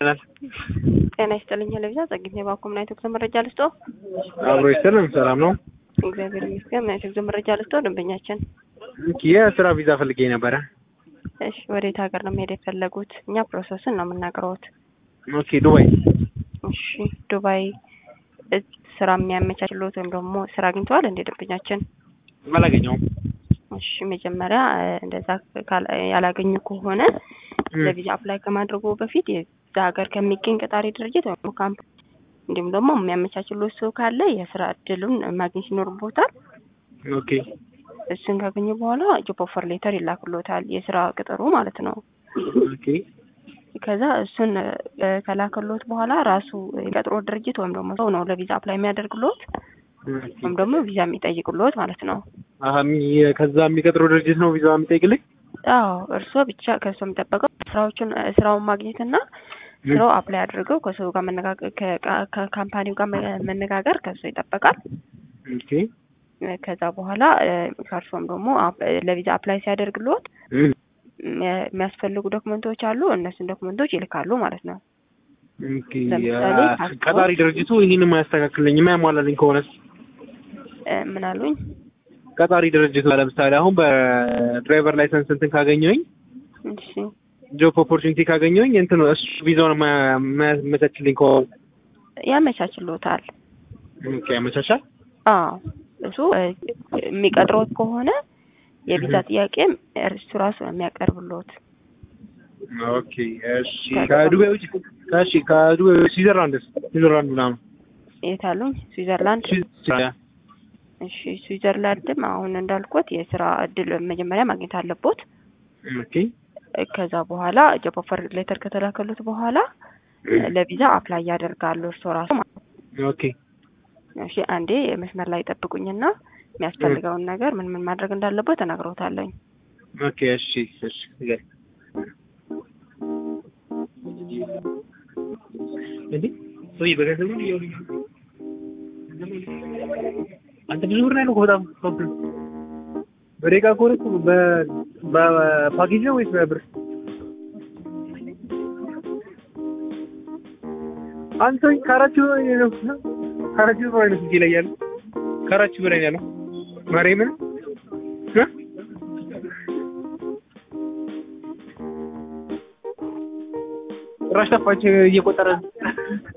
ጤና ይስጥልኝ ለቪዛ ጸግኝ የባኮ ምን አይነት ጉዞ መረጃ ልስጦ? አብሮ ይስጥልን። ሰላም ነው? እግዚአብሔር ይመስገን። ምን አይነት ጉዞ መረጃ ልስጦ? ደንበኛችን የስራ ቪዛ ፈልጌ ነበረ። እሺ፣ ወዴት ሀገር ነው መሄድ የፈለጉት? እኛ ፕሮሰስን ነው የምናቀርቡት። ኦኬ፣ ዱባይ። እሺ፣ ዱባይ ስራ የሚያመቻችሎት ወይም ደግሞ ስራ አግኝተዋል እንዴ ደንበኛችን? አላገኘውም። እሺ፣ መጀመሪያ እንደዛ ያላገኙ ከሆነ ለቪዛ አፕላይ ከማድረጉ በፊት የዛ ሀገር ከሚገኝ ቀጣሪ ድርጅት ወይም ካምፕ እንዲሁም ደግሞ የሚያመቻችሎት ሰው ካለ የስራ እድሉን ማግኘት ይኖርቦታል። ኦኬ እሱን ካገኙ በኋላ ጆብ ኦፈር ሌተር ይላክሎታል፣ የስራ ቅጥሩ ማለት ነው። ኦኬ ከዛ እሱን ከላክሎት በኋላ ራሱ የቀጥሮ ድርጅት ወይም ደግሞ ሰው ነው ለቪዛ አፕላይ የሚያደርግሎት ወይም ደግሞ ቪዛ የሚጠይቅሎት ማለት ነው። አሀ ከዛ የሚቀጥረው ድርጅት ነው ቪዛ የሚጠይቅልኝ? አዎ እርስዎ ብቻ ከእሱ የሚጠበቀው ስራዎቹን ስራውን ማግኘትና ስራው አፕላይ አድርገው ከሰው ጋር መነጋገር ከካምፓኒው ጋር መነጋገር ከሱ ይጠበቃል። ኦኬ ከዛ በኋላ ከእርሶም ደግሞ ለቪዛ አፕላይ ሲያደርግልዎት የሚያስፈልጉ ዶክመንቶች አሉ። እነሱን ዶክመንቶች ይልካሉ ማለት ነው። ኦኬ ቀጣሪ ድርጅቱ ይህን የማያስተካክልኝ የማያሟላልኝ ከሆነስ? ምን አሉኝ? ቀጣሪ ድርጅቱ ለምሳሌ አሁን በድራይቨር ላይሰንስ እንትን ካገኘሁኝ እሺ ጆብ ኦፖርቹኒቲ ካገኘሁኝ እንትን እሱ ቪዛውን የማያመቻችልኝ ከሆነ ያመቻችሎታል። ኦኬ ያመቻቻል። አዎ እሱ የሚቀጥሮት ከሆነ የቪዛ ጥያቄም እርሱ ራሱ ነው የሚያቀርብሎት። ኦኬ እሺ። ከዱባይ ውጭ እሺ፣ ከዱባይ ስዊዘርላንድስ? ስዊዘርላንድ ምናምን የት አሉኝ? ስዊዘርላንድ። እሺ ስዊዘርላንድም አሁን እንዳልኩት የስራ እድል መጀመሪያ ማግኘት አለቦት። ኦኬ ከዛ በኋላ ጆብ ኦፈር ሌተር ከተላከሉት በኋላ ለቪዛ አፕላይ ያደርጋሉ እርሶ ራሱ ማለት ነው። ኦኬ እሺ አንዴ መስመር ላይ ጠብቁኝና የሚያስፈልገውን ነገር ምን ምን ማድረግ እንዳለበት ተናግረውታለኝ። ኦኬ እሺ እሺ ይገርም እንዴ ሰውዬ በገንዘብ ነው እያወሩኝ አንተ ብዙ ብር ነው ያለው እኮ በጣም ፕሮብለም በደቂቃ ከሆነ እኮ በፓኬጅ ነው ወይስ በብር? አንተ ሰውዬ ከአራት ሺህ በላይ ነው ከአራት ሺህ በላይ ነው እጄ ላይ ያለው ከአራት ሺህ በላይ ነው ያለው ማርያምን እ ጭራሽ ጠፋች እየቆጠረ